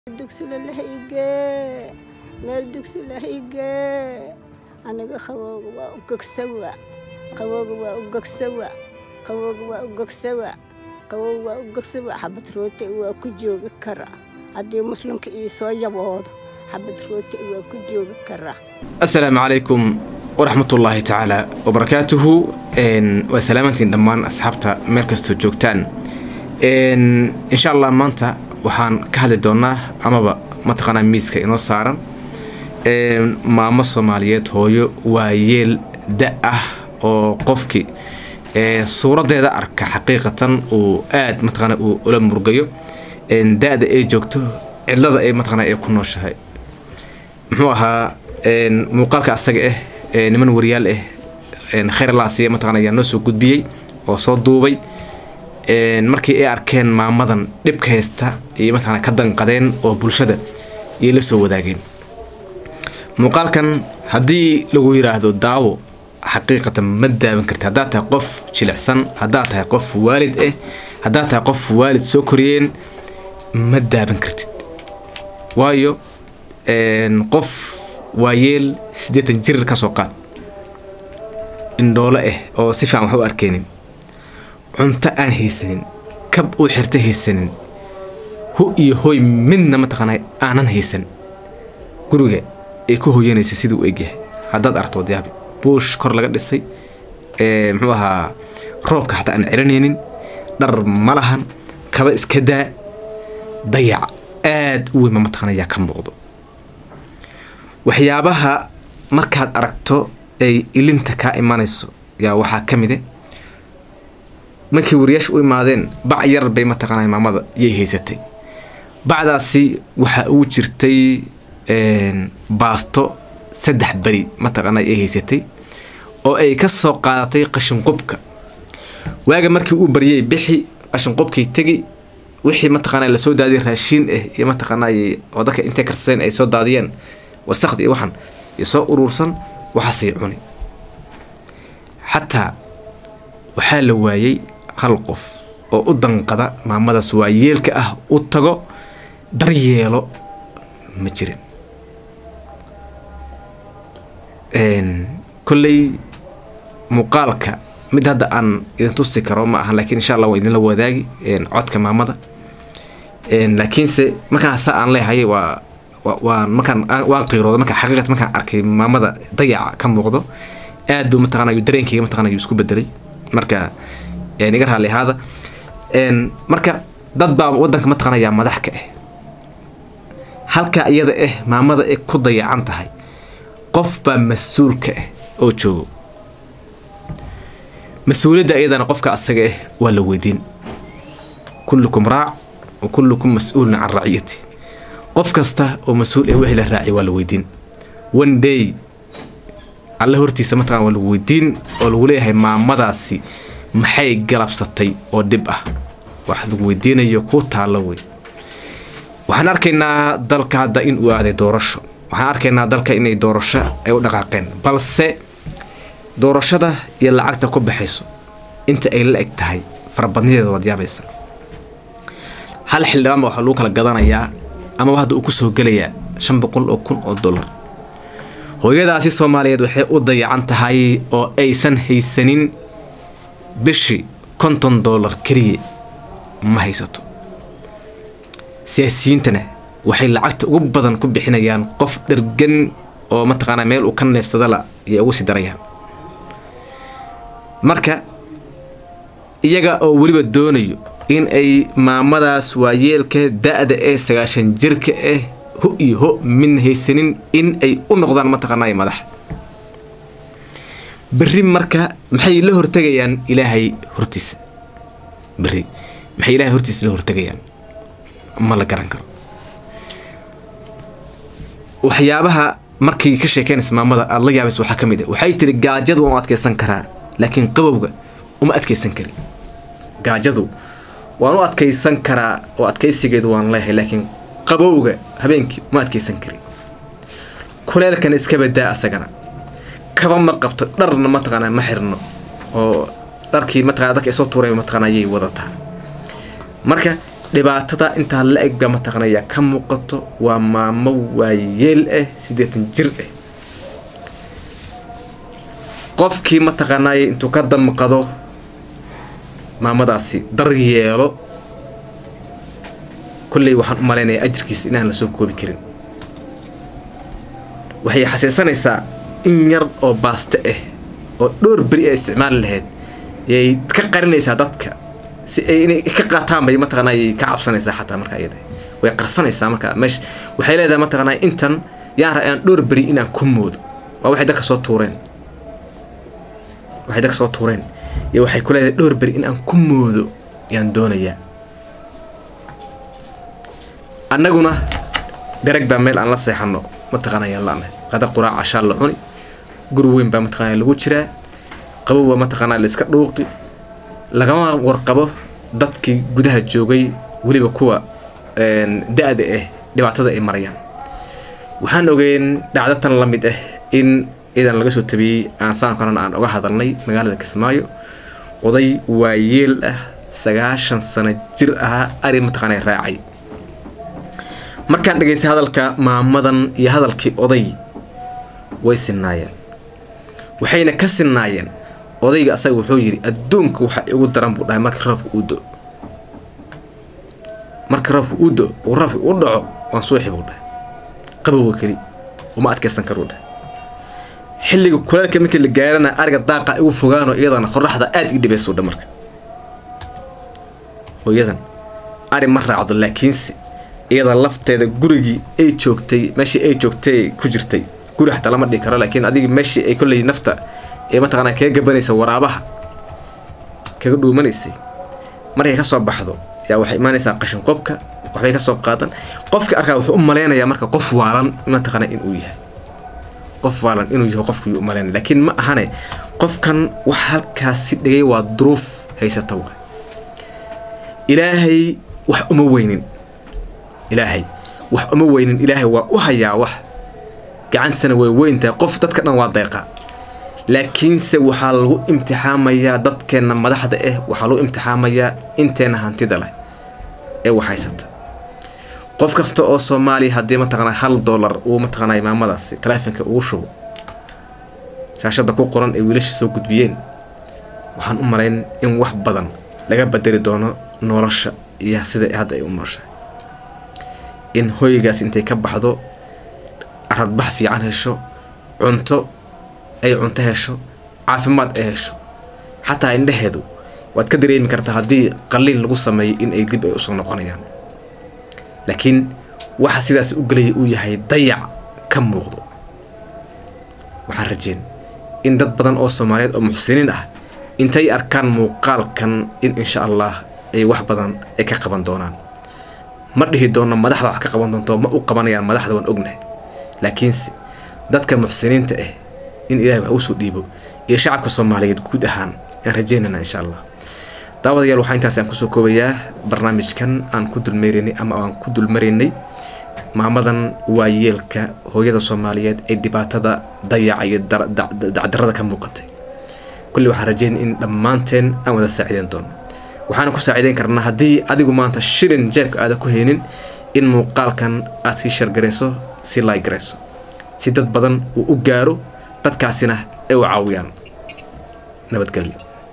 dugsila lahaygee meel dugsi lahaygee aniga qabowga waa u gegsawa qabowga waa u gegsawa qabowga waa u gegsawa qabowga waa u gegsawa xabad rooti waa ku joogi kara haddii muslimka ii soo yaboodo xabad rooti waa ku joogi kara asalaamu calaykum waraxmatullaahi tacaala wabarakaatuhu waa salaamantiin dhammaan asxaabta meel kastoo joogtaan insha allah maanta waxaan ka hadli doonaa amaba mataqaanaa miiska inoo saaran maamo soomaaliyeed hooyo waa yeel da ah oo qofkii suuradeeda arka xaqiiqatan uu aad mataqaana uu ula murgayo da-da ay joogto cidlada ay mataqaana ay ku nooshahay muxuu ahaa muuqaalka asaga ah niman wariyaal ah khayr laasiya mataqana ayaa noo soo gudbiyey oo soo duubay markii ay arkeen maamadan dhibka haysta iyo mataqana ka danqadeen oo bulshada iyay la soo wadaageen muuqaalkan haddii lagu yiraahdo daawo xaqiiqatan ma daawan karti haddaad tahay qof jilicsan haddaad tahay qof waalid ah haddaad tahay qof waalid soo koriyeen ma daawan kartid waayo qof waayeel siddeetan jir ka soo qaad indhoole ah oo si fiican wax u arkeynin cunto aan haysanin kab uu xirto haysanin hu iyo hooy midna mataqaana aanan haysan guriga ay ku hooyanaysa sidii u egyahay haddaad aragto wadayaabi buush kor laga dhisay muxuu ahaa roobka xataa aan ciranaynin dhar ma lahan kaba iska daa dayac aad u weyn ma mataqana yaa ka muuqdo waxyaabaha markaad aragto ay ilinta kaa imanayso yaa waxaa ka mide markii wariyaasha u imaadeen bac yar bay mataqaana maamada yay haysatay bacdaasi waxaa ugu jirtay baasto saddex beri mataqaana ay haysatay oo ay ka soo qaadatay qashinqubka waaga markii uu baryay bixi qashinqubkii tegi wixii mataqaana lasoo daadiyay raashiin ah iyo mataqaana oo dadka intay karsadeen ay soo daadiyeen wasakdi iyo waxan iyo soo uruursan waxaasay cuni xataa waxaa la waayey hal qof oo u danqada maamadaas waa yeelka ah u tago daryeelo ma jirin kolley muuqaalka mid hadda aan idin tusi karo ma aha lakiin insha allah waa idinla wadaagi codka maamada laakiinse markaan saa aan leehay waa waan markaan waan qiirooda marka xaqiiqat markaan arkay maamada dayaca ka muuqdo aad buu mataqana dareenkayga mataqana yuu isku bedelay marka iga raalli ahaada marka dad baa wadanka mataqana yaa madax ka ah halka iyada ah maamada ay ku dayacan tahay qof baa mas-uul ka ah oo joogo mas-uuliyadda iyadana qofka asaga ah waa la weydiin kullukum raac wa kullukum mas-uulun can raciyati qof kasta oo mas-uul ee wehla raaci waa la weydiin one day alle hortiisa mataqana waa lagu weydiin oo lagu leeyahay maamadaasi maxay galabsatay oo dhib ah wax lagu weydiinayo ku taallo wey waxaan arkaynaa dalka hadda in uu aaday doorasho waxaan arkaynaa dalka inay doorasho ay u dhaqaaqeen balse doorashada iyo lacagta ku baxayso inta ay la eg tahay farabadnideeda waad yaabaysa hal xildhibaan ba waxaa lagu kala gadanayaa amaba hadda uu ku soo gelayaa shan boqol oo kun oo dollar hooyadaasi soomaaliyeed waxay u dayacan tahay oo aysan haysanin bishii konton dollar keliya ma haysato siyaasiyiintana waxay lacagta ugu badan ku bixinayaan qof dhergan oo mataqaanaa meel uu ka neefsadala ayay ugu sii darayaan marka iyaga oo weliba doonayo in ay maamadaas waayeelka da-da ee sagaashan jirka ah ho iyo ho midna haysanin in ay u noqdaan mataqaanay madax berri marka maxay la hortegayaan ilaahay hortiisa berri maxay ilaahay hortiisa la hortegayaan ma la garan karo waxyaabaha markii ka sheekeynaysa maamada aada la yaabaysa waxaa ka mid ah waxay tiri gaajadu waan u adkeysan karaa laakiin qabowga uma adkeysan karin gaajadu waan u adkeysan karaa oo adkeysigeedu waan leeyahay laakiin qabowga habeenkii uma adkeysan karin kuleelkana iska badaa asagana kaba ma qabto dharna mataqaanaa ma xirno oo dharkii mataqana dadka isoo tuuray mataqana ayay wadataa marka dhibaatada intaa la eg baa mataqanaya ka muuqato waa maamo waayeel ah siddeetan jir ah qofkii mataqaanaaye intuu ka damqado maamadaasi daryeelo kolley waxaan u malaynayaa ajirkiisa inaan la soo koobi karin waxay xasiisanaysaa in yar oo baaste ah oo dhowr beri ay isticmaali lahayd yay ka qarinaysaa dadka si ay inay ka qaataan bay mataqaanaa yay ka cabsanaysaa xataa marka iyada way qarsanaysaa marka meesha waxay leedahay mataqaanaa intan yaan ra aan dhowr beri inaan ku moodo waa waxay dadka soo tuureen waxay dadka soo tuureen iyo waxay ku leedahay dhowr beri in aan ku moodo yaan doonayaa annaguna darag baa meel aan la seexano mataqaana yaan la'nahay qada quraac cashaa la cuni guri weyn baa mataqaana lagu jiraa qabow baa mataqaanaa la iska dhuuqi lagama warqabo dadkii gudaha joogay weliba kuwa da-da ah dhibaatada ay marayaan waxaan ogeyn dhacdo tan la mid ah in idan laga soo tabiyey aan saan kalena aan oga hadalnay magaalada kismaayo oday waayeel ah sagaashan sano jir ahaa ari mataqaana raacay markaan dhegaystay hadalka maamadan iyo hadalkii oday way sinaayeen waxayna ka sinaayeen odayga asaga wuxuu yidhi adduunka waxa igu daran buu dhahay markii roobka uu do markii roobka uu do uu roobka u dhaco waan suuxi buu dhahay qabowga keli uma adkaysan karuu dhahay xilliga kulaalka markii la gaarana ariga daaqa igu fogaano iyadana qoraxda aada ii dhibaysuu dha marka hooyadan ari ma raacdo laakiinse iyada lafteeda gurigii ay joogtay meeshii ay joogtay ku jirtay guri xataa lama dhihi karo laakiin adigi meeshii ay kolley nafta ee mataqaanaa kaga gabanaysa waraabaha kaga dhuumanaysay markay ka soo baxdo yaa waxay imaanaysaa qashin qobka waxbay ka soo qaadan qofka arkaa wuxuu u malaynayaa marka qof waalan mataqaanaa inuu yahay qof waalan inuu yahay qofkii u malaynaya laakiin ma ahane qofkan wax halkaasi dhigay waa duruuf haysata waay ilaahay wax uma weynin ilaahay wax uma weynin ilaahay waa u hayaa wax gacantisana way weyntahay qof dadka dhan waa deeqa laakiinse waxaa lagu imtixaamayaa dadkeenna madaxda ah waxaa lagu imtixaamayaa inteenna hantida leh ee wax haysata qof kasta oo soomaaliya haddii mataqanaa hal dollar uu mataqanaa maamadaasi taleefonka ugu shubo shaashadda ku qoran ee wiilasha soo gudbiyeen waxaan u malayn in wax badan laga bedeli doono nolosha iyo sida hadda ay u nooshahay in hoygaas intay ka baxdo aradbax fiican hesho cunto ay cunto hesho caafimaad ay hesho xataa indhaheedu waad ka dareemi kartaa haddii qaliin lagu sameeyo in ay dib ay usoo noqonayaan laakiin waxa sidaas u gelaya uu yahay dayac ka muuqdo waxaan rajeen in dad badan oo soomaaliyeed oo muxsiniin ah intay arkaan muuqaalkan in insha allah ay wax badan ay ka qaban doonaan ma dhihi doono madaxda wax ka qaban doonto ma u qabanayaan madaxda waan ognahay laakiinse dadka muxsiniinta ah in ilahay wax usoo dhiibo iyo shacabka soomaaliyeed guud ahaan aan rajeynana insha allah daawadayaal waxaa intaas aan kusoo koobayaa barnaamijkan aan ku dulmeeraynay ama aan ku dulmaraynay maamadan waayeelka hooyada soomaaliyeed ee dhibaatada dayaca iyo dacdarada ka muuqatay kulli waxaan rajeynay in dhammaanteen aan wada saacideyn doono waxaana ku saacideyn karnaa haddii adigu maanta shilin jeebka aada ku haynin in muuqaalkan aad sii shargarayso si laaygarayso si dad badan uu u gaaro dadkaasina ay u caawiyaan nabadgelyo